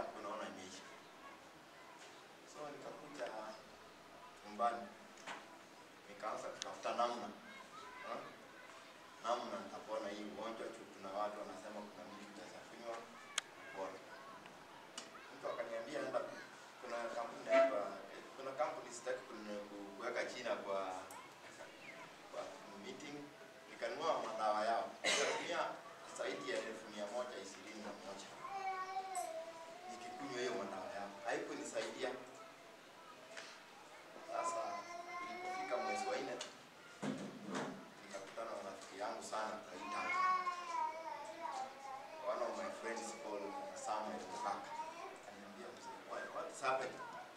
yako unaona imeisha. So nikakuja nyumbani nikaanza kutafuta namna ha? namna nitapona hii ugonjwa juu kuna watu wanasema kuna mtu utaweza kunywa kupona. Mtu akaniambia enda, kuna kampuni inaitwa kuna kampuni sitaki kune- kuweka jina kwa kwa meeting, nikanunua madawa yao nikatumia zaidi ya elfu mia moja ishirini na moja nikikunywa hiyo madawa yao, haikunisaidia. Sasa ilipofika mwezi wa nne nikakutana na rafiki yangu sana Kaita, one of my friends called Samuel Mbaka, akaniambia mzee, what what is happening?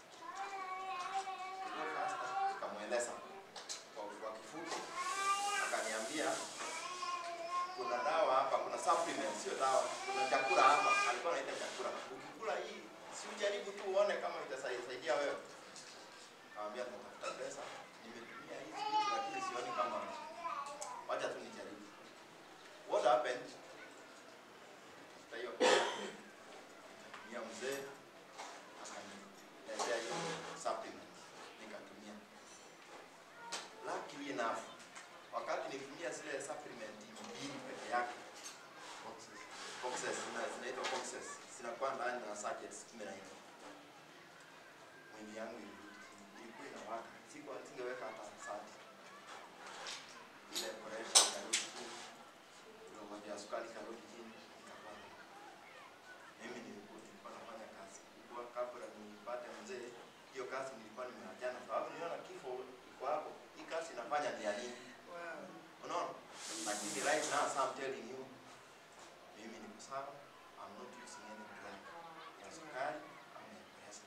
Go faster. Nikamweleza kwa kwa kifupi, akaniambia kuna dawa hapa, kuna supplement, sio dawa, kuna chakula hapa. Alikuwa anaita chakula, ukikula hii si ujaribu tu uone kama itasaidia wewe. Nikamwambia natafuta pesa, nimetumia hizi vitu lakini sioni kama, wacha tu nijaribu. What happened? Nitafuta hiyo pesa, nikamtumia mzee, akaniletea hiyo supplement, nikatumia. Luckily enough, wakati nitumia zile supplement mbili peke yake boxes zina- zinaitwa boxes zinakuwa ndani na sachets kumi na nne mwili yangu ilirudi chini. ilikuwa inawaka sikuwa singeweka hata sati ile pressure ikarudi chini ile ugonjwa ya sukari ikarudi chini nikapona mimi nilikuwa nilikuwa nafanya kazi kubwa kabla nipate mzee hiyo kazi nilikuwa nimeachana sababu niliona kifo iko hapo hii kazi inafanya ni ya nini unaona lakini right now so I'm telling you mimi niko sawa I'm not using any drug ya sukari ama ya pressure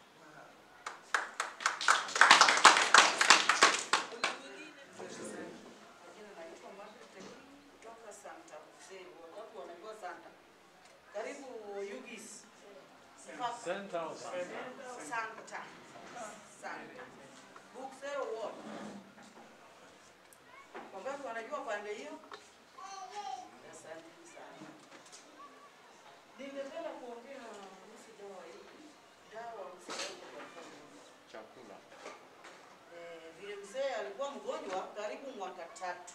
Jina naitwa Margaret Tekini kutoka Santa Jose. Watu wanajua Santa. Karibu Yugis. Santa au Santa? Santa. Santa. Buxero Ward. Wangapi wanajua pande hiyo? Asante sana. Ningependa kuongea kuhusu dawa hii. Dawa msaada kwa familia. Chakula. Eh, vile mzee alikuwa mgonjwa karibu mwaka tatu.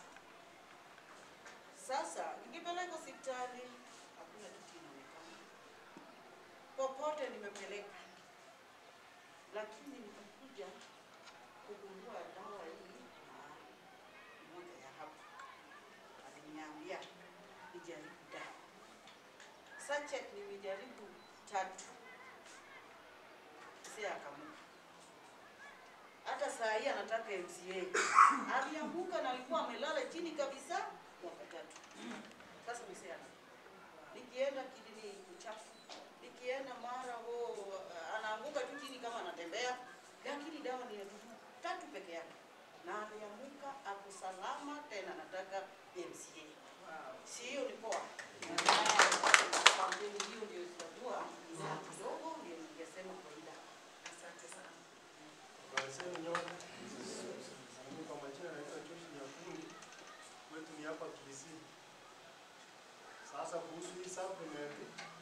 Sasa nikipeleka hospitali hakuna kitu inaonekana, popote nimepeleka, lakini nikakuja kugundua dawa hii mahali moja ya hapa, aliniambia nijaribu dawa sachet, nimejaribu tatu, mzee akamuka hata saa hii anataka MCA. Alianguka na alikuwa amelala chini kabisa mwaka tatu. Sasa msiana, nikienda kidini kuchafu, nikienda mara ho anaanguka tu chini kama anatembea, lakini dawa ni ya dudu tatu peke yake, na alianguka ako salama, tena anataka MCA. Si hiyo ni poa? Kampeni hiyo ndio itakuwa bidhaa kidogo, ndio ningesema faida. Asante sana. Waiseni nyote. Mimi kwa majina naitwa Josh Nyakundi. Kwetu ni hapa Kisii. Sasa kuhusu hii supplement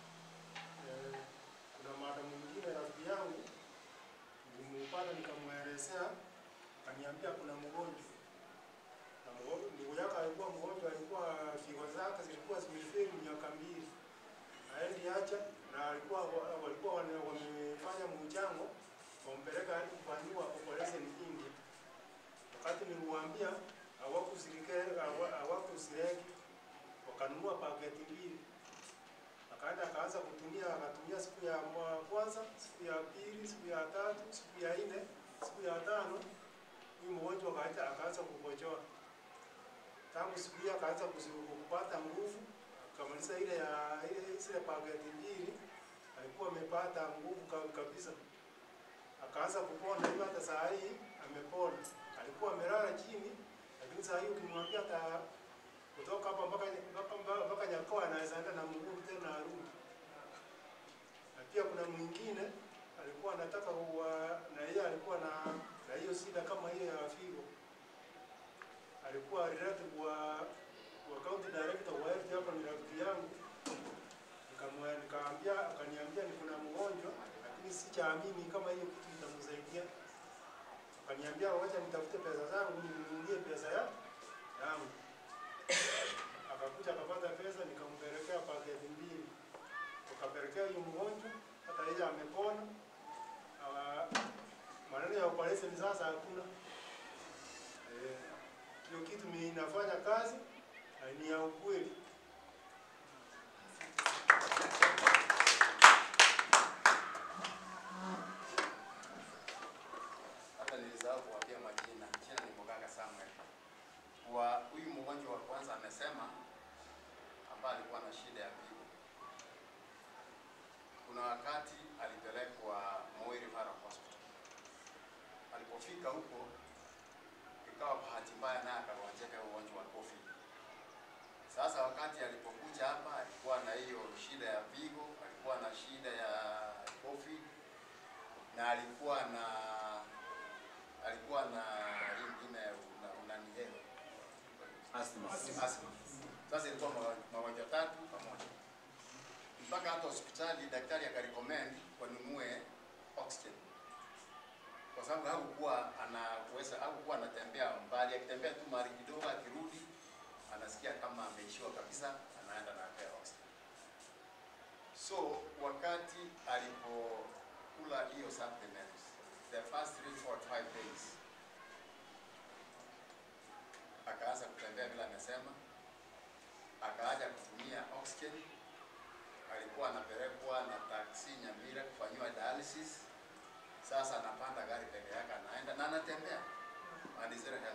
eh, kuna madam mwingine rafiki yangu nilimpata nikamwelezea, akaniambia kuna mgonjwa na mgonjwa ndugu yake alikuwa mgonjwa, alikuwa figo zake zilikuwa zimefeli miaka mbili, aendi acha na alikuwa walikuwa wane- wamefanya mchango wampeleka hadi kufanyiwa operation India. Wakati niliwaambia hawakusirike hawa- hawakusireki, wakanunua paketi mbili, akaenda akaanza kutumia, akatumia siku ya mwa- kwanza, siku ya pili, siku ya tatu, siku ya nne, siku ya tano, huyu mgonjwa akaanza akaanza kukojoa. Tangu siku hiyo akaanza kusi- kupata nguvu, akamaliza ile ya ile zile paketi mbili, alikuwa amepata nguvu ka- kabisa akaanza kupona hiyo, hata saa hii amepona. Alikuwa amelala chini, lakini saa hii ukimwambia hata kutoka hapa mpaka mpaka mpaka- mpaka Nyakoa anaweza enda na mguu tena arudi. Na pia kuna mwingine alikuwa anataka kuwa na yeye alikuwa na na hiyo shida kama hiyo ya figo, alikuwa relative wa wa county director wa health hapa, ni rafiki yangu nikamwa- nikaambia akaniambia ni kuna mgonjwa lakini sichaamini kama hiyo kitu itamsaidia. Akaniambia wacha nitafute pesa zangu ninunulie pesa ya yangu. Akakuja akapata pesa, nikampelekea paketi mbili, tukapelekea huyu mgonjwa, hata yeye amepona. Ah, Maneno ya operation sasa hakuna. Eh, hiyo kitu mi inafanya kazi na ni ya ukweli. hata nilisahau kuwapia majina. Jina ni Muganga Samuel. Kwa huyu mgonjwa wa kwanza amesema, ambaye alikuwa na shida ya figo, kuna wakati alipelekwa Moi Referral Hospital. Alipofika huko, ikawa bahati mbaya naye akagonjeka ugonjwa wa COVID. Sasa wakati alipokuja hapa, alikuwa na hiyo shida ya figo, alikuwa na shida ya COVID na alikuwa na alikuwa na hii ingine una- unanielewa Asthma. asthma. Sasa ilikuwa mawa- magonjwa tatu pamoja, mpaka hata hospitali daktari akarecommend wanunue oxygen kwa sababu hakukuwa anaweza hakukuwa anatembea mbali, akitembea tu mahali kidogo, akirudi anasikia kama ameishiwa kabisa, anaenda na apewa oxygen. So wakati alipokula hiyo supplements the first three, four, five days akaanza kutembea vile amesema, akaaja kutumia oxygen. Alikuwa anapelekwa na taksi Nyamira kufanyiwa dialysis. Sasa anapanda gari peke yake anaenda na anatembea and is very